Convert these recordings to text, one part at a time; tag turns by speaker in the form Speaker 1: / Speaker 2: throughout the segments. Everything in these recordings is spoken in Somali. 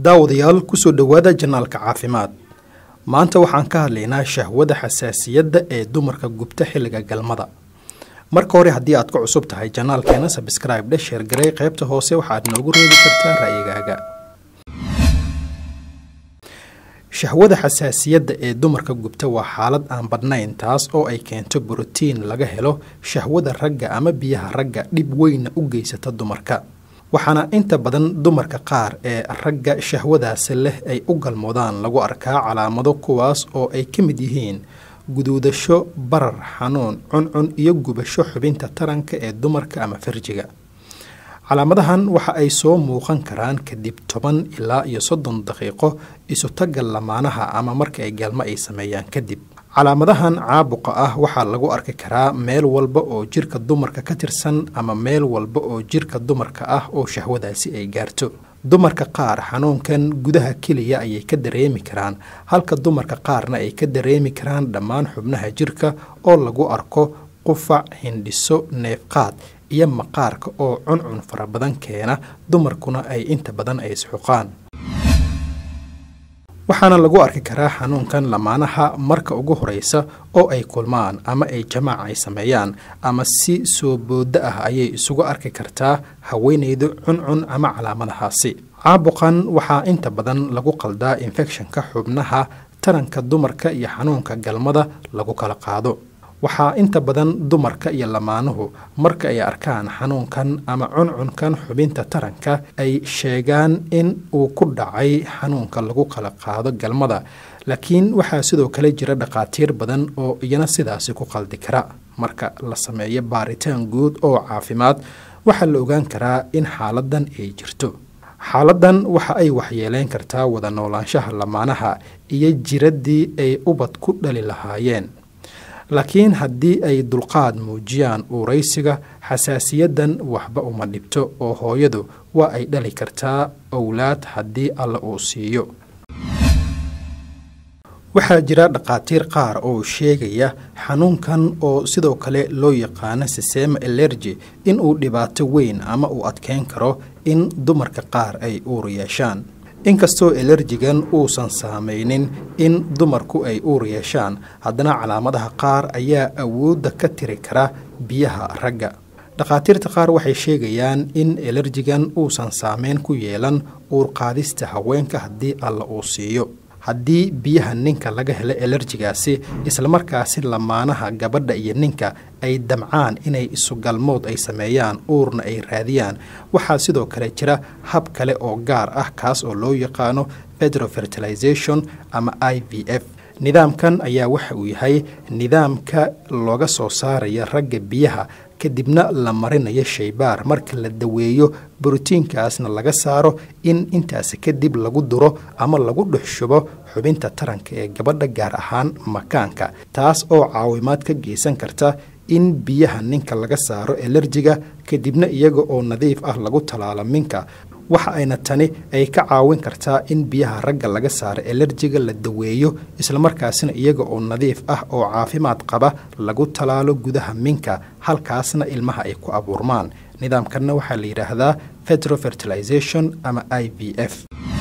Speaker 1: daawadayaal kusoo dhowaada janaalka caafimaad maanta waxaan ka hadlaynaa shahwada xasaasiyadda ee dumarka gubta xilliga galmada marka hore haddii aad ku cusub tahay janaalkeena sabscribe dhe sheergarey qaybta hoose waxaad noogu reebi kartaa ra'yigaaga shahwada xasaasiyadda ee dumarka gubta waa xaalad aan badnayn taas oo ay keento borotiin laga helo shahwada ragga ama biyaha ragga dhib weynna u geysata dumarka waxaana inta badan dumarka qaar ee ragga shahwadaasi leh ay u galmoodaan lagu arkaa calaamado kuwaas oo ay ka mid yihiin guduudasho barar xanuun cuncun iyo gubasho xubinta taranka ee dumarka ama farjiga calaamadahan waxa ay soo muuqan karaan kadib toban ilaa iyo soddon daqiiqo isutaga lamaanaha ama marka ay galmo ay sameeyaan kadib calaamadahan caabuqa ah waxaa lagu arki karaa meel walba oo jirka dumarka ka tirsan ama meel walba oo jirka dumarka ah oo shahwadaasi ay gaarto dumarka qaar xanuunkan gudaha keliya ayay ka dareemi karaan halka dumarka qaarna ay ka dareemi karaan dhammaan xubnaha jirka oo lagu arko qufac hindhiso neefqaad iyo maqaarka oo cuncun fara badan keena dumarkuna ay inta badan ay isxuqaan waxaana lagu arki karaa xanuunkan lamaanaha marka ugu horeysa oo ay kulmaan ama ay jamaac ay sameeyaan ama si soo boodo ah ayay isugu arki kartaa haweenaydu cuncun ama calaamadahaasi caabuqan waxaa inta badan lagu qaldaa infekshanka xubnaha taranka dumarka iyo xanuunka galmada lagu kala qaado waxaa inta badan dumarka iyo lamaanuhu marka ay arkaan xanuunkan ama cuncunkan xubinta taranka ay sheegaan in uu ku dhacay xanuunka lagu kala qaado galmada laakiin waxaa sidoo kale jira dhakhaatiir badan oo iyana sidaasi ku qaldi kara marka la sameeyo baaritaan guud oo caafimaad waxaa la ogaan karaa in xaaladan ay jirto xaaladan waxa ay waxyeeleyn kartaa wada noolaanshaha lamaanaha iyo jiraddii ay ubad ku dhali lahaayeen laakiin haddii ay dulqaad muujiyaan uuraysiga xasaasiyadan waxba uma dhibto oo hooyadu waa ay dhali kartaa owlaad haddii alla uu siiyo waxaa jira dhakhaatiir qaar oo sheegaya xanuunkan oo sidoo kale loo yaqaano sisema elerji in uu dhibaato weyn ama uu adkeyn karo in dumarka qaar ay uur yeeshaan inkastoo elerjigan uusan saamaynin in dumarku ay uur yeeshaan haddana calaamadaha qaar ayaa awoodda ka tiri kara biyaha ragga dhakhaatiirta qaar waxay sheegayaan in elerjigan uusan saameyn ku yeelan uurqaadista haweenka haddii alla uu siiyo haddii biyaha ninka laga helo elerjigaasi islamarkaasi lamaanaha gabadha iyo ninka ay damcaan inay isugalmood ay sameeyaan uurna ay raadiyaan waxaa sidoo kale jira hab kale oo gaar ah kaas oo loo yaqaano fedrofertilization ama i v f nidaamkan ayaa waxa uu yahay nidaamka looga soo saaraya ragga biyaha kadibna la marinayo shaybaar marka la daweeyo borotiinkaasna laga saaro in intaasi kadib lagu duro ama lagu dhex shubo xubinta taranka ee gabadha gaar ahaan makaanka taas oo caawimaad ka geysan karta in biyaha ninka laga saaro elerjiga kadibna iyaga oo nadiif ah lagu talaalo minka waxa ayna tani ay ka caawin kartaa in biyaha ragga laga saaro elerjiga la daweeyo islamarkaasina iyaga oo nadiif ah oo caafimaad qaba lagu talaalo gudaha minka halkaasna ilmaha ay ku abuurmaan nidaamkanna waxaa la yidhaahdaa fedrofertilization ama i v f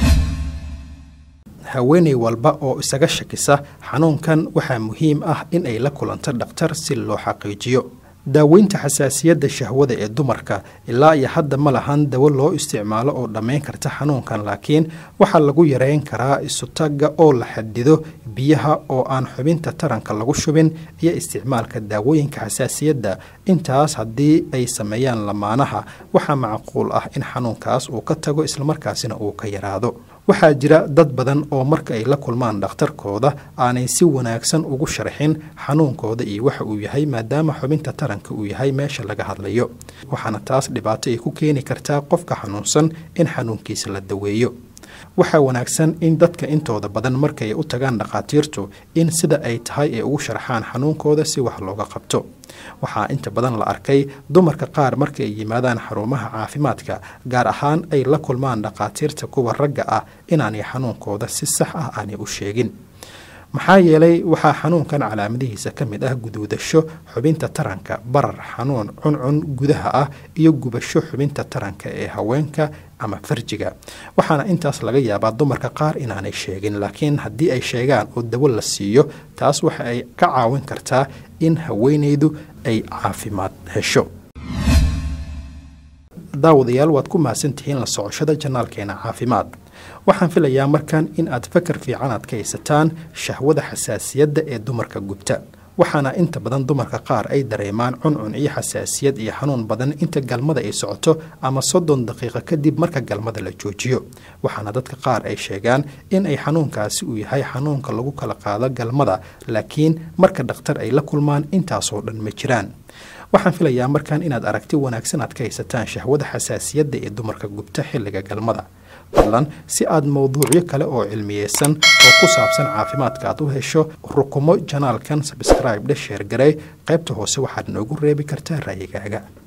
Speaker 1: haweeney walba oo isaga shakisa xanuunkan waxaa muhiim ah in ay la kulanto dhakhtar si loo xaqiijiyo daaweynta xasaasiyadda shahwada ee dumarka ilaa iyo hadda ma lahan dawo loo isticmaalo oo dhammayn karta xanuunkan laakiin waxaa lagu yareyn karaa isutagga oo la xadido biyaha oo aan xubinta taranka lagu shubin iyo isticmaalka daawooyinka xasaasiyadda intaas haddii ay sameeyaan lamaanaha waxaa macquul ah in xanuunkaas uu ka tago islamarkaasina uu ka yaraado waxaa jira dad badan oo marka ay la kulmaan dhakhtarkooda aanay si wanaagsan ugu sharxin xanuunkooda iyo waxa uu yahay maadaama xubinta taranka uu yahay meesha laga hadlayo waxaana taas dhibaato ay ku keeni kartaa qofka xanuunsan in xanuunkiisa la daweeyo waxaa wanaagsan in dadka intooda badan markay u tagaan dhakhaatiirtu in sida ay tahay ay ugu sharxaan xanuunkooda si wax looga qabto waxaa inta badan la arkay dumarka qaar marka ay yimaadaan xarumaha caafimaadka gaar ahaan ay la kulmaan dhakhaatiirta kuwa ragga ah inaanay xanuunkooda si sax ah aanay u sheegin maxaa yeelay waxaa xanuunkan calaamadihiisa ka mid ah guduudasho xubinta taranka barar xanuun cuncun gudaha ah iyo gubasho xubinta taranka ee haweenka ama farjiga waxaana intaas laga yaabaa dumarka qaar inaanay sheegin laakiin haddii ay sheegaan oo dawo la siiyo taas waxa ay ka caawin kartaa in haweenaydu ay caafimaad hesho daawadayaal waad ku mahadsantihiin la socoshada janaalkeena caafimaad waxaan filayaa markan in aad fakar fiican aad ka haysataan shahwada xasaasiyadda ee dumarka gubta waxaana inta badan dumarka qaar ay dareemaan cuncun iyo xasaasiyad iyo xanuun badan inta galmada ay socoto ama soddon daqiiqo kadib marka galmada la joojiyo waxaana dadka qaar ay sheegaan in ay xanuunkaasi uu yahay xanuunka lagu kala qaado galmada laakiin marka dhakhtar ay la kulmaan intaasoo dhan ma jiraan waxaan filayaa markan inaad aragti wanaagsan aad ka haysataan shahwada xasaasiyadda ee dumarka gubta xilliga galmada fadlan si aad mowduucyo kale oo cilmiyeysan oo ku saabsan caafimaadka aad u hesho rukumo janaalkan sabscribe dhe sheergarey qaybta hoose waxaad noogu reebi kartaa raayigaaga